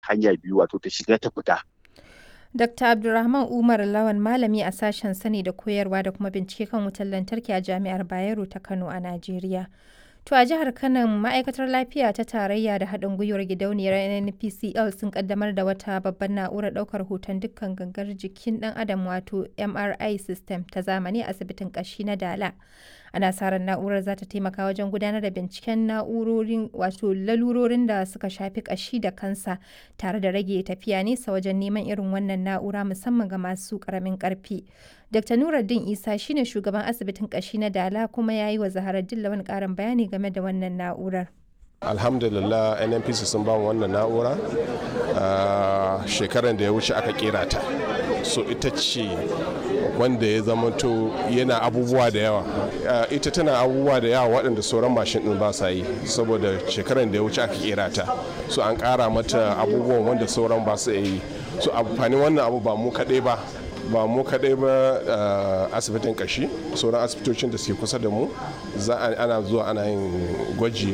hanya biyu wato ta shiga ta fita. Dr. Abdulrahman Umar Lawan malami a sashen sani da koyarwa da kuma bincike kan wutar lantarki a Jami'ar Bayero ta Kano a Najeriya. To a jihar Kano ma'aikatar lafiya ta tarayya da haɗin gwiwar gidauniyar NPCL sun kaddamar da wata babbar na'urar ɗaukar hoton dukkan gangar jikin ɗan adam wato MRI system ta zamani a asibitin ƙashi na Dala. Ana sa ran na'urar za ta taimaka wajen gudanar da binciken na'urorin wato lalurorin da suka shafi ƙashi da kansa tare da rage tafiya nesa wajen neman irin wannan na'ura musamman ga masu ƙaramin ƙarfi. Dr. Nuruddin Isa shine shugaban asibitin ƙashi na Dala kuma ya yi wa Zaharar Dillawan ƙarin bayani game da wannan na'urar. alhamdulillah nnpc sun ba wannan na'ura a shekaran da ya wuce aka kera ta so ita ce wanda ya zamanto yana abubuwa da yawa ita tana abubuwa da yawa waɗanda sauran mashin ɗin ba sa yi saboda shekaran da ya wuce aka kera ta so an ƙara mata abubuwan wanda sauran ba su yi so amfanin wannan abu ba mu kaɗai ba ba mu kaɗai ba asibitin kashi sauran asibitocin da suke kusa da mu za ana zuwa ana yin gwaji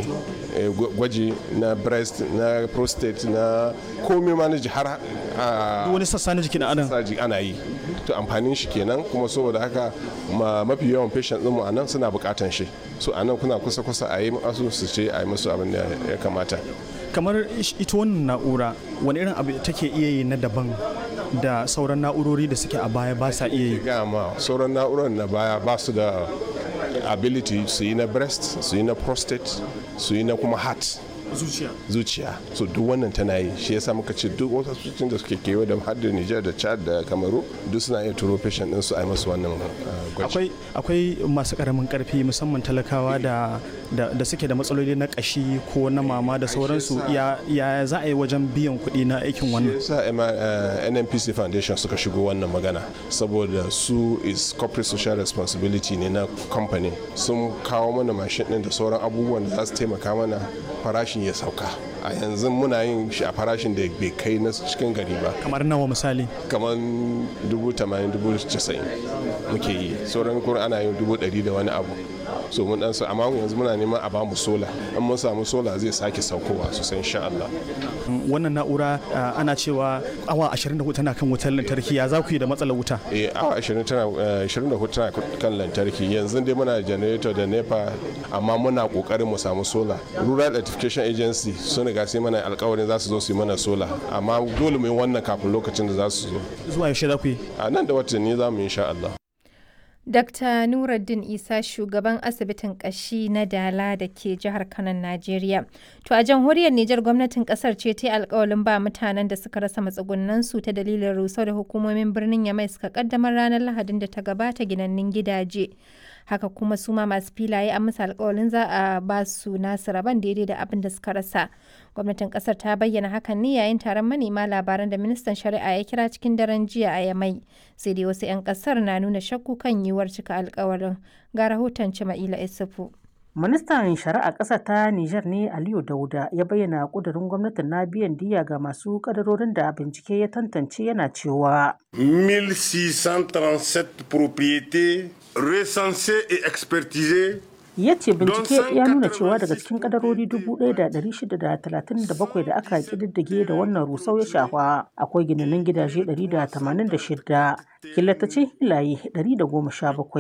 gwaji na breast na prostate na komai ma na har wani sassa na jikin adam ana yi to amfanin shi kenan kuma saboda haka mafi yawan patient ɗinmu a nan suna buƙatan shi so a nan kuna kusa kusa a yi masu su ce a yi musu abin da ya kamata kamar ita wannan na'ura wani irin abu take iya yi na daban da sauran na'urori da suke a baya ba sa iya yi gama sauran na'urar na baya ba su da ability su yi na breast su yi na prostate su yi na kuma heart zuciya zuciya so duk wannan tana yi shi yasa muka ce duk wasu asibitocin da suke kewa da har da Niger da Chad da Kamaru duk suna iya turo patient din su a yi masu wannan gwaji akwai akwai masu karamin karfi musamman talakawa da da suke da matsaloli na kashi ko na mama da sauransu ya ya za a yi wajen biyan kuɗi na aikin wannan yasa NNPC Foundation suka shigo wannan magana saboda su is corporate social responsibility ne na company sun kawo mana mashin din da sauran abubuwan da za su taimaka mana farashin ya sauka a yanzu muna yin shi a farashin da bai kai na cikin gari ba kamar nawa misali kamar dubu tamanin dubu casa'in muke yi sauran kuma ana yin dubu ɗari da wani abu so mun dan amma yanzu muna neman a bamu sola in mun samu sola zai sake saukowa sosai insha Allah wannan na'ura ana cewa awa 24 tana kan wutar lantarki ya za ku yi da matsalar wuta eh awa 20 tana 24 tana kan lantarki yanzu dai muna generator da nepa amma muna kokarin mu samu sola rural electrification agency sun riga sai mana alkawarin za su zo su yi mana sola amma dole mu yi wannan kafin lokacin da za su zo zuwa yaushe za ku yi a nan da watanni za mu yi insha Allah Dr. Nuruddin Isa shugaban asibitin kashi na Dala da ke jihar Kano, Najeriya. To a jamhuriyar Nijar gwamnatin kasar ce ta yi alkawalin ba mutanen da suka rasa matsugunansu ta dalilin rusau da hukumomin birnin Yamai suka kaddamar ranar Lahadin da ta gabata ginannin gidaje. Haka kuma su ma masu filaye an musu alkawalin za a ba su nasu rabon daidai da abin da suka rasa. Gwamnatin kasar ta bayyana hakan ne yayin taron manema labaran da ministan shari'a ya kira cikin daren jiya a Yamai. Sai dai wasu 'yan kasar na nuna shakku kan yiwuwar cika alkawarin. Ga rahoton Cima'ila Isufu. Ministan Shari'a ƙasa ta Nijar ne Aliyu Dauda ya bayyana ƙudurin gwamnatin na biyan diya ga masu ƙadarorin da bincike ya tantance yana cewa. 1637 propriétés recensées et expertisées ya ce bincike ya nuna cewa daga cikin kadarori 1,637 da aka kididdige da wannan rusau ya shafa akwai ginanin gidaje 186 killatacin hilaye 117